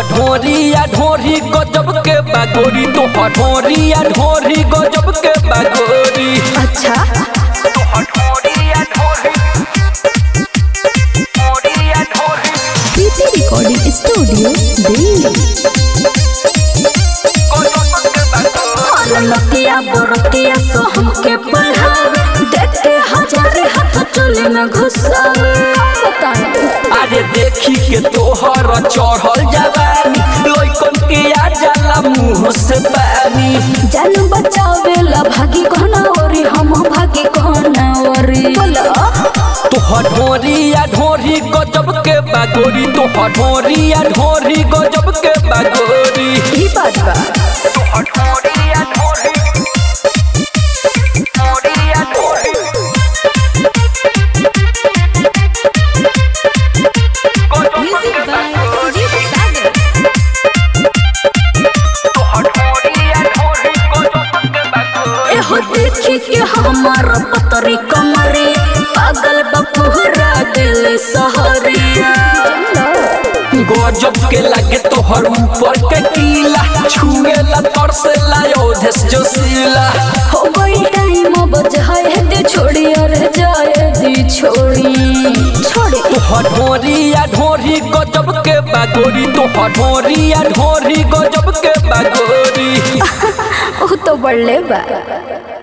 ढोरिया ढोरी गजब के बागोरी तोहर ढोरिया ढोरी गजब के बागोरी अच्छा प्रीति रिकॉर्डिंग स्टूडियो दिल्ली लतिया बरतिया तो हमके पढ़ावे देखते हजारे हाथ चोले में घुसावे अरे देखी के तोहर चढ़ल जवानी लइकन के आ जाला मुंह से पानी जान बचावे ला भागी कहना ओरी हम भागी कहना ओरी बोलो तोहर ढोरिया ढोरी गजब के बागोरी तोहर ढोरिया ढोरी गजब के बागोरी ई बात बा म्यूजिक बाय सुजीत सागर एहो देखी के हमार पतरी कमरे पागल बपुहरा दिल सहरिया गजब के लगे तोहर ऊपर के कीला छुएला तरसेला योधेश जोशीला हो गई टाइम बजाए दे छोड़ी अरे जाए दी छोड़ी छोड़ी तोहर ढोरिया ढोरी गजब के बागोरी तोहर ढोरिया ढोरी गजब के बागोरी ओ तो बड़ले बा